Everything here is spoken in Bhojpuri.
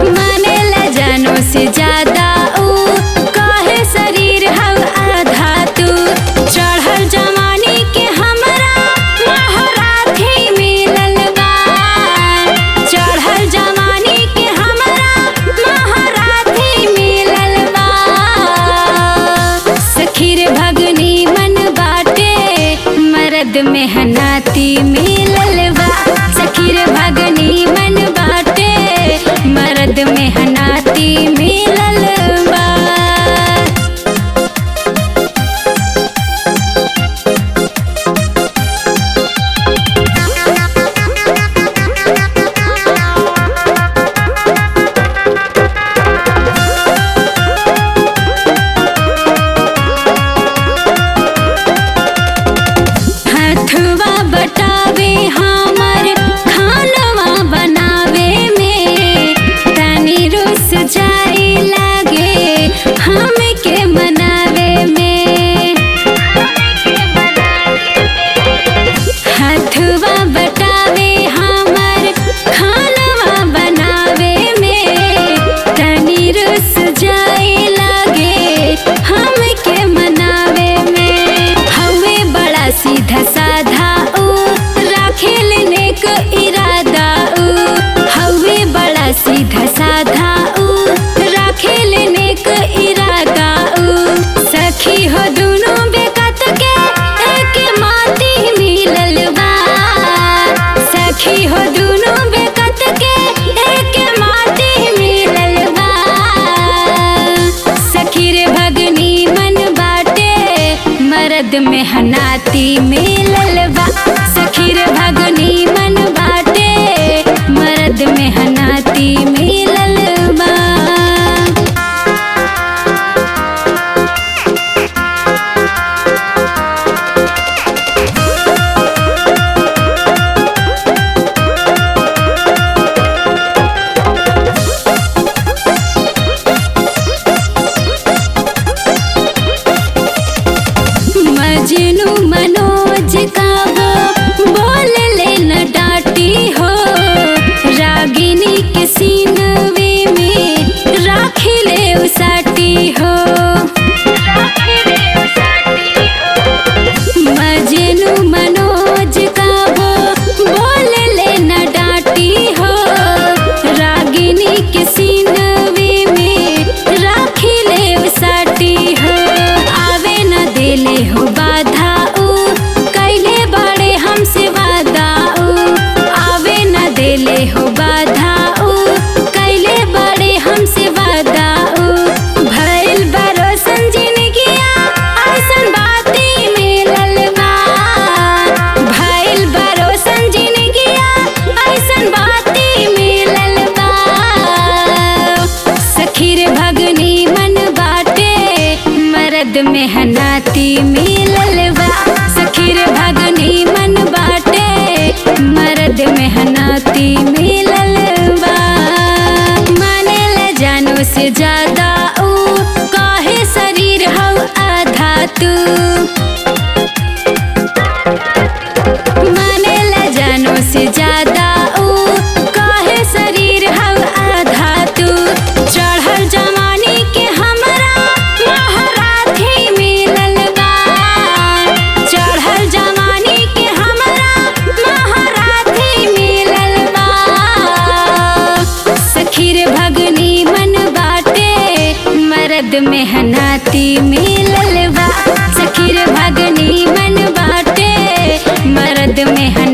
मानेला जानो से ज्यादा ऊ काहे शरीर हव आधा तू चढ़ल जवानी के हमरा महाराथी मिलल बा चढ़ल जवानी के हमरा महाराथी मिलल बा सखीर भगनी मन बाटे मर्द मेहनती मिलल बा सखीर भगनी मन बाटे मर्द मेहनती मिलल बा हथवा बटावे हमर खानवा बनावे में तनी रुस जाए लागे हमके मनावे में हथवा बटावे हमर खानवा बनावे में तनी रुस जाए लागे हमके मनावे में हवे बड़ा सीधा साधा ऊ राखेल नेक इरादा ऊ हवे बड़ा सीधा साधा ऊ राखेल नेक इरादा ऊ सखी हो दुनु बेकत के एक माटी मिलल बा सखी हो दुनु बेकत के एक माटी मिलल बा सखी रे भगनी मन बाटे मर्द मेहनती मिलल बा सखी रे भगनी मन बाटे मर्द मेहनती मिलल बा मजनू मनोज का वो बोल ले न डांटी हो रागिनी के सीनवे में राखी ले उसाटी हो मजनू मनोज का वो बोल ले न डांटी हो रागिनी के सीनवे में राखी ले उसाटी हो आवे न देले हो बाधा ऊ कैले बड़े हमसे वादा ऊ आवे न देले हो बाधा ऊ कैले बड़े हमसे वादा ऊ भइल भरोसन जिनगिया ऐसन बाती मिलल बा भइल भरोसन जिनगिया ऐसन बाती मिलल बा सखीर भगनी मन बाटे मर्द मेहनती मिलल बा सखीर भगनी मन बाटे मर्द मेहनती मिलल बा मानेला जानो से ज्यादा ऊ काहे शरीर हव आधा तू मानेला जानो से ज्यादा ऊ काहे शरीर हव आधा तू चढ़ल जवानी के हमरा महाराथी मिलल बा चढ़ल जवानी के हमरा महाराथी मिलल बा सखीर भगनी मन बाटे मर्द मेहनती मिलल बा सखीर भगनी मन बाटे मर्द मेहनती